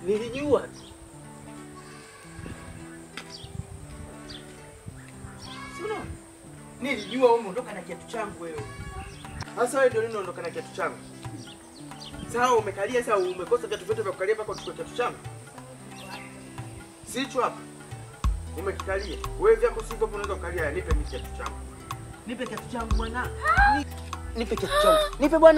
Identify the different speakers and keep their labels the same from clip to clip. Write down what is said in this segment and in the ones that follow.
Speaker 1: Nilijua tu. Si unaona? Nilijua wewe umeondoka na kiatu changu wewe. Sasa wewe ndio nini unaondoka na kiatu changu? Sawa umekalia sasa umekosa viatu vyote vya kukalia mpaka uchukue kiatu changu. Sicho hapa. Umekikalia. Wewe vyako sivyo unaweza kukalia nipe mimi kiatu changu. Nipe kiatu changu bwana. Ni- Nipe kiatu changu. Nipe bwana.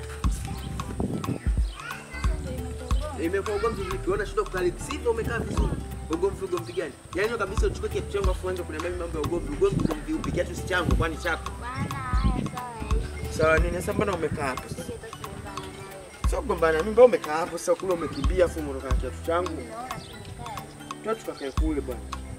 Speaker 1: Imekuwa ugomvi vipi? Unaona shida kukali. Sivyo umekaa vizuri. Ugomvi ugomvi gani? Yaani kabisa uchukue kiatu changu afu uanze kuniambia mimi mambo ya ugomvi. Ugomvi ugomvi upi? Kiatu si changu kwani chako.
Speaker 2: Bwana, haya sawa yaisha.
Speaker 1: Sawa nini? Sasa mbona umekaa hapo?
Speaker 2: Sisi tutakumbana na wewe.
Speaker 1: Sio kugombana. Mimi mbona umekaa hapo sasa kule umekimbia afu umeondoka na kiatu changu.
Speaker 2: Naona tumekaa.
Speaker 1: Tuwa tukakae kule bwana.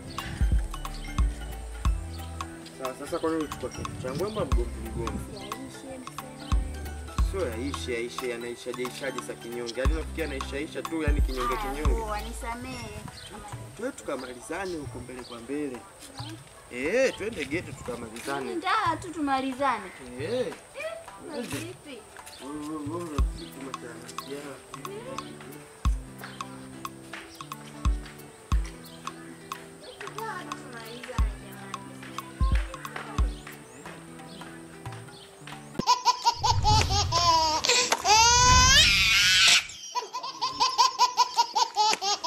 Speaker 1: Sawa, sasa kwa nini uchukua kiatu changu? Mbona mgomvi mgomvi?
Speaker 2: Yaishe msema.
Speaker 1: Sio yaishe yaishe yanaishaje ishaje sa kinyonge. Yaani nafikia yanaishaisha tu yani kinyonge
Speaker 2: Haya,
Speaker 1: kinyonge.
Speaker 2: poa, nisamehe.
Speaker 1: Tuwe tukamalizane huko mbele kwa mbele. Eh, twende geto tukamalizane.
Speaker 2: Ndaa tu tumalizane.
Speaker 1: Eh.
Speaker 2: Na vipi?
Speaker 1: Wewe wewe wewe unafikiri tumekana. Yeah.